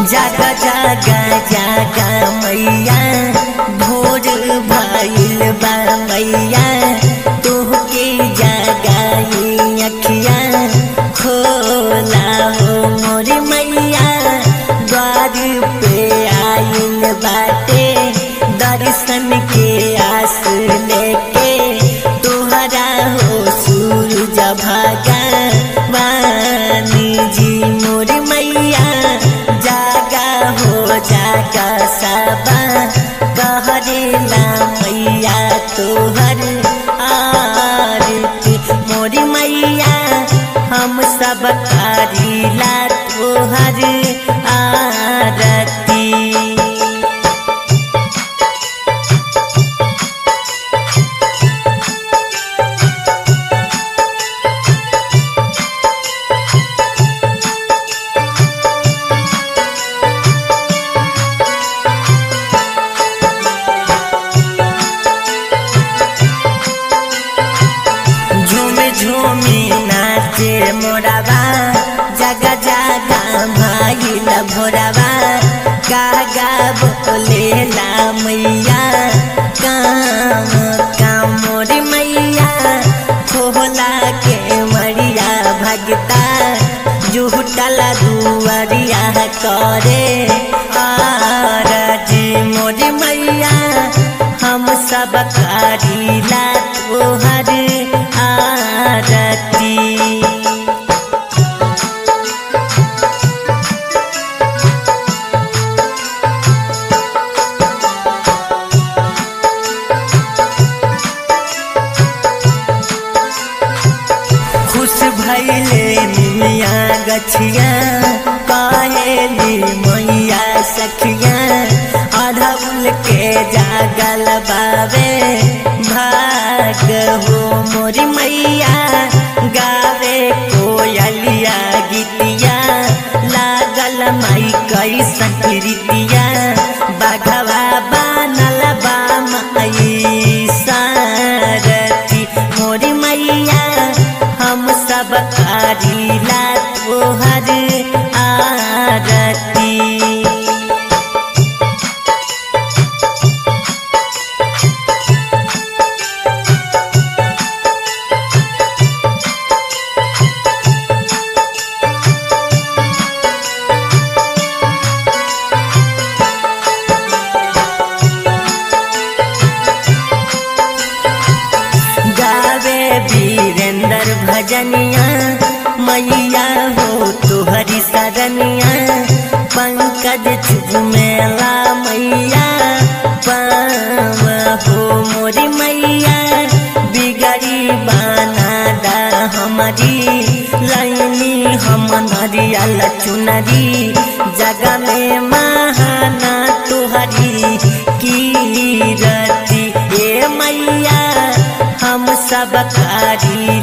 जागा जागा जागा मैया भोर भइल बा मैया तोहके जागाई अखिया खोला हो मोर मैया द्वार पे आइल बाटे दर्शन के आस लेके तोहरा हो सूरज भगवानी जी मोर मैया जागा हो जागा सबा कहरेला मैया तोहर आरती मोर मैया हम सब करीला तोहर आरती झूमे झूमे नाचे मोराबा जगा जगा भाईल भोराबा गागा बोलेला मैया काम काम मोर मैया खोला के मरिया भगता जुटला दुआरिया करे आरजी मोर मैया हम सब करीला तोहर आरती खुश भैले निमिया गछिया काहेली मैया सखिया अढ़उल के जागल बाबे भाग हो मोरी मैया गावे कोयलिया गीतिया लागल माई कई संकृतिया बाघवा बानल बा माई सारथी मोरी मैया हम सब करीला तोहर आरती गावे वीरेंद्र भजनिया मैया हो तुहरी सरनिया पंकज चुमेला मैया पाव हो मोरी मैया बिगड़ी बाना दा हमारी लाइनी हम नरियल चुनरी जगह में महाना तुहरी कीरती ए मैया हम सब करी